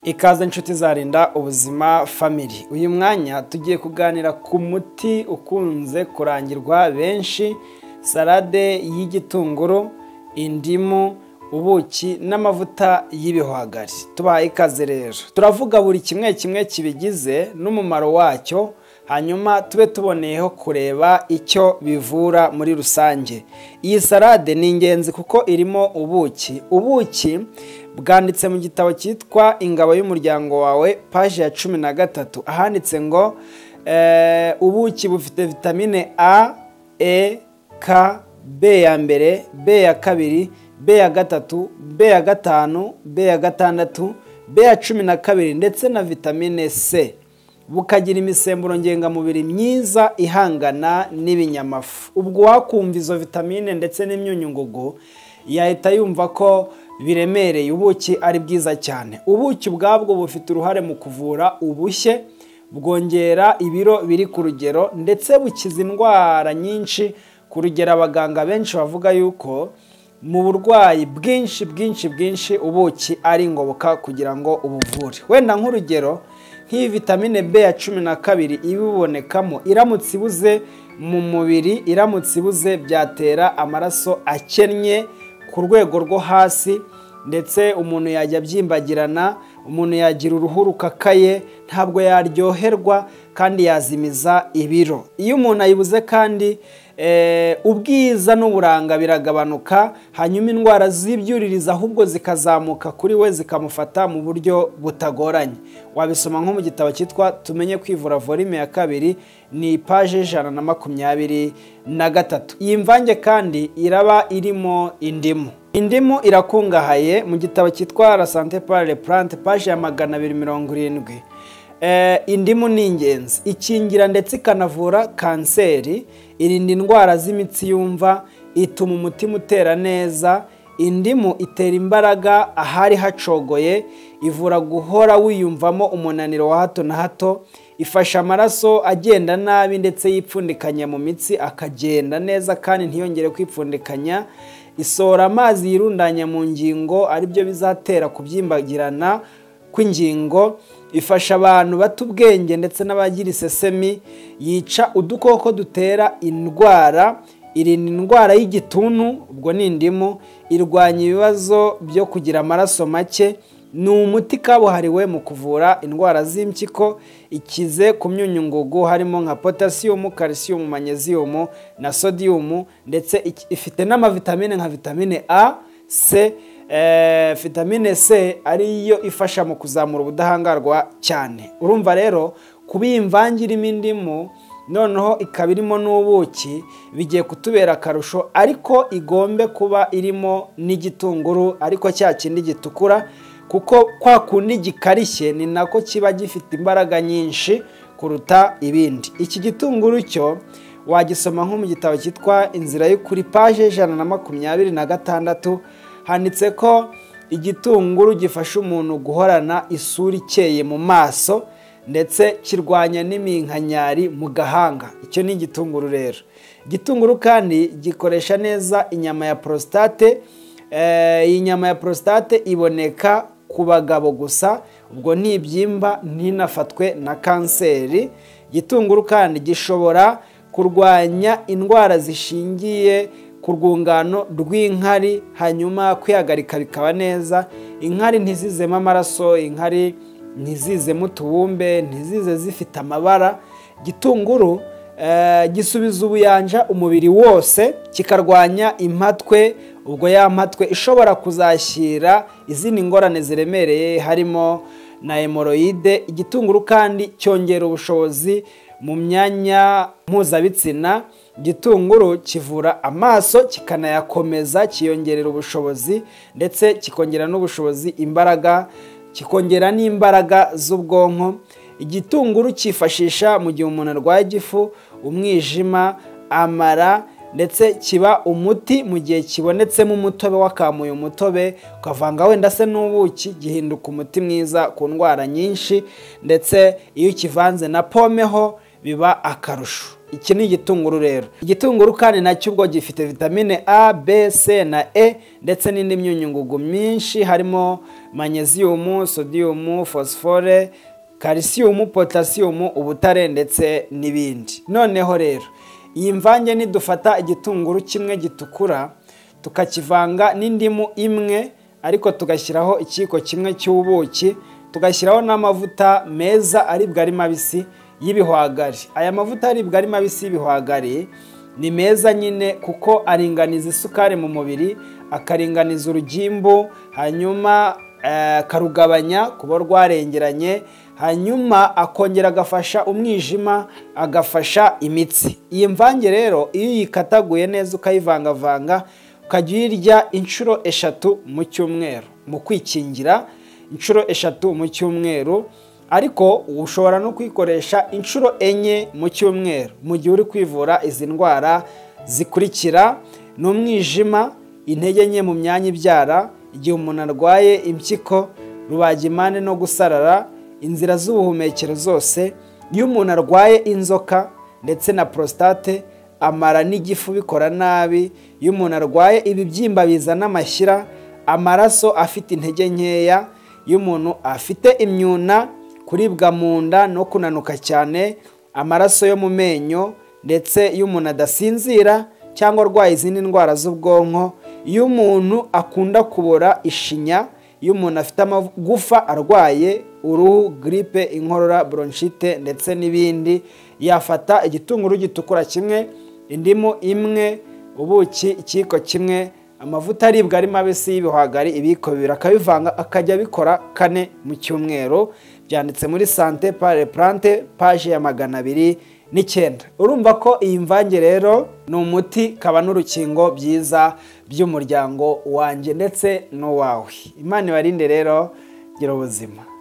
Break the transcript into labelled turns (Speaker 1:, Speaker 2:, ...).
Speaker 1: ikaze inshuti zarinda ubuzima family uyu mwanya tugiye kuganira ku muti ukunze kurangirwa benshi salade y'igitunguru indimu ubuki n'amavuta y'ibihwagari tubahaye ikaze rero turavuga buri kimwe kimwe kibigize n'umumaro wacyo hanyuma tube tuboneyeho kureba icyo bivura muri rusange iyi salade ni ingenzi kuko irimo ubuki ubuki bwanditse mu gitabo cyitwa ingabo y'umuryango wawe paji ya cumi na gatatu ahanditse ngo ubuki bufite vitamine a e k b ya mbere b ya kabiri b ya gatatu b ya gatanu b ya gatandatu b ya cumi na kabiri ndetse na vitamine c bukagira imisemburo ngengamubiri myiza ihangana n'ibinyamafu ubwo uwakumva izo vitamine ndetse n'imyunyungugu yahita yumva ko biremereye ubuki ari bwiza cyane ubuki ubwabwo bufite uruhare mu kuvura ubushye bwongera ibiro biri ku rugero ndetse bukiza indwara nyinshi ku rugero abaganga benshi bavuga yuko mu burwayi bwinshi bwinshi bwinshi ubuki ari ingoboka kugira ngo ubuvure wenda nk'urugero nk'iyi vitamine b ya cumi na kabiri ibibonekamo iramutse ibuze mu mubiri iramutse ibuze byatera amaraso akennye ku rwego rwo hasi ndetse umuntu yajya abyimbagirana umuntu yagira uruhu rukakaye ntabwo yaryoherwa kandi yazimiza ibiro iyo umuntu ayibuze kandi ubwiza n'uburanga biragabanuka hanyuma indwara zibyuririza ahubwo zikazamuka kuri we zikamufata mu buryo butagoranye wabisoma nko mu gitabo cyitwa tumenye kwivura volume ya kabiri ni ipaje ijana na makumyabiri na gatatu iyi mvange kandi iraba irimo indimu indimu irakungahaye mu gitabo cyitwa la sante pare plante paje ya magana abiri mirongo irindwi indimu ni ingenzi ikingira ndetse ikanavura kanseri irinda indwara z'imitsi yumva ituma umutima utera neza indimu itera imbaraga ahari hacogoye ivura guhora wiyumvamo umunaniro wa hato na hato ifasha amaraso agenda nabi ndetse yipfundikanya mu mitsi akagenda neza kandi ntiyongere kwipfundikanya isohora amazi yirundanya mu ngingo aribyo bizatera kubyimbagirana kw'ingingo ifasha abantu bato ubwenge ndetse n'abagira isesemi yica udukoko dutera indwara irinda indwara y'igituntu ubwo ni indimu irwanya ibibazo byo kugira amaraso make ni umuti kabuhariwe mu kuvura indwara z'impyiko ikize ku myunyungugu harimo nka potasiyumu karisiyumu manyeziyumu na sodiyumu ndetse ifite n'amavitamine nka vitamine a c vitamine c ariyo ifasha mu kuzamura ubudahangarwa cyane urumva rero kuba iyi mvange irimo indimu noneho ikaba irimo n'ubuki bigiye kutubera akarusho ariko igombe kuba irimo n'igitunguru ariko cya kindi gitukura kuko kwa kundi gikarishye ni nako kiba gifite imbaraga nyinshi kuruta ibindi iki gitunguru cyo wagisoma nko mu gitabo cyitwa inzira y'ukuri paje ijana na makumyabiri na gatandatu handitse ko igitunguru gifasha umuntu guhorana isura ikeye mu maso ndetse kirwanya n'iminkanyari mu gahanga icyo ni igitunguru rero igitunguru kandi gikoresha neza inyama ya porositate iyi nyama ya porositate iboneka ku bagabo gusa ubwo ntibyimba ntinafatwe na kanseri igitunguru kandi gishobora kurwanya indwara zishingiye ku rwungano rw'inkari hanyuma kwihagarika bikaba neza inkari ntizizemo amaraso inkari ntizizemo utubumbe ntizize zifite amabara gitunguru gisubiza ubuyanja umubiri wose kikarwanya impatwe ubwo ya mpatwe ishobora kuzashyira izindi ngorane ziremereye harimo na hemoroyide igitunguru kandi cyongera ubushobozi mu myanya mpuzabitsina igitunguru kivura amaso kikanayakomeza kiyongerera ubushobozi ndetse kikongera n'ubushobozi imbaraga kikongera n'imbaraga z'ubwonko igitunguru cyifashisha mu gihe umuntu arwaye igifu umwijima amara ndetse kiba umuti mu gihe kibonetsemo umutobe wakamuye umutobe ukavanga wenda se n'ubuki gihinduka umuti mwiza ku ndwara nyinshi ndetse iyo ukivanze na pome ho biba akarusho iki ni igitunguru rero igitunguru kandi nacyo ubwo gifite vitamine a b c na e ndetse n'indi myunyungugu myinshi harimo manyeziyumu sodiyumu fosifore kalisiyumu potasiyumu ubutare ndetse n'ibindi noneho rero iyi mvange nidufata igitunguru kimwe gitukura tukakivanga n'indimu imwe ariko tugashyiraho ikiyiko kimwe cy'ubuki tugashyiraho n'amavuta meza aribwa ari mabisi y'ibihwagari aya mavuta aribwa ari mabisi y'ibihwagari ni meza nyine kuko aringaniza isukari mu mubiri akaringaniza urugimbu hanyuma akarugabanya kuba rwarengeranye hanyuma akongera agafasha umwijima agafasha imitsi iyi mvange rero iyo uyikataguye neza ukayivangavanga ukajya uyirya inshuro eshatu mu cyumweru mu kwikingira inshuro eshatu mu cyumweru ariko ushobora no kuyikoresha inshuro enye mu cyumweru mu gihe uri kwivura izi ndwara zikurikira ni umwijima intege nke mu myanya ibyara igihe umuntu arwaye impyiko rubagimpande no gusarara inzira z'ubuhumekero zose iyo umuntu arwaye inzoka ndetse na prostate amara n'igifu bikora nabi iyo umuntu arwaye ibibyimba bizana amashyira amaraso afite intege nkeya iyo umuntu afite imyuna kuribwa mu nda no kunanuka cyane amaraso yo mu menyo ndetse iyo umuntu adasinzira cyangwa arwaye izindi ndwara z'ubwonko iyo umuntu akunda kubora ishinya iyo umuntu afite amagufa arwaye uruhu giripe inkorora bronchite ndetse n'ibindi yafata igitunguru gitukura kimwe indimu imwe ubuki ikiyiko kimwe amavuta aribwa ari mabisi y'ibihwagari ibiyiko bibiri akabivanga akajya abikora kane mu cyumweru byanditse muri sante pare purante paje ya magana abiri n'icyenda urumva ko iyi mvange rero ni umuti kaba n'urukingo byiza by'umuryango wanjye ndetse n'uwawe imana ibarinde rero gira ubuzima